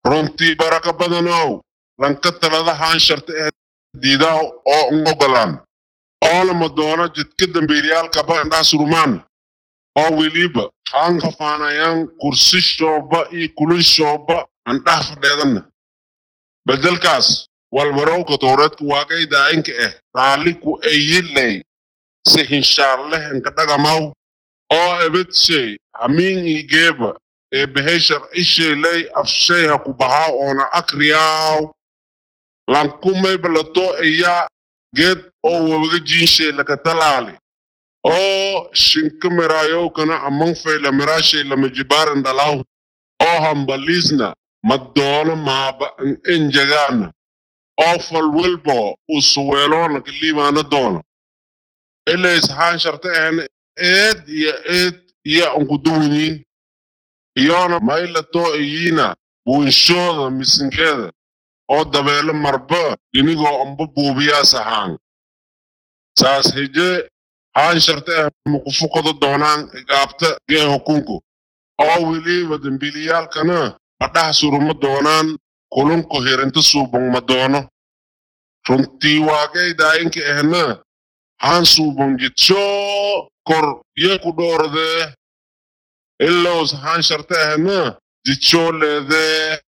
runtii baraka badanow lanka talada haansharta ee diidaa oo un ogolaan oolama doono jidka dambiilayaalkaba indhaa surumaan oo weliba haan kafaanayaan kursi shooba iyo kulin shooba andhaha fadheedanna bedelkaas walbarowka towreedka waaqay daayinka ah raaliku ayilay si hinshaarleh inka dhagamaw oo ebedshay hamiin igeeba ee behay sharcisheelay afshay ha ku bahaa oona akriyaaw lankumay balato ayaa geed oo wabaga jiinshay laka talaali oo shinka miraayowkana amang fayla miraashay lama jibaaran dhalaw oo hambaliisna madoono maaba enjagaana oo falwelbo usuweeloona kaliimaana doono ilays haansharta ahna eed iyo eed iya unkuduwinyiin iyona maylato iyiina buunshooda misinkeeda oo dabeelo marba inigoo amba buubiyaas ahaan saas hije haansharta ah makufukado doonaan igaabta gee hukunku oo weliba dembiilayaalkana adhaha suruma doonaan kulunku hirinta suubong ma doono runtii waaqay daayinka ahna haan suubong jidshoo kor ye ku dhoordee ilows haansharta ahna jidshoo leedee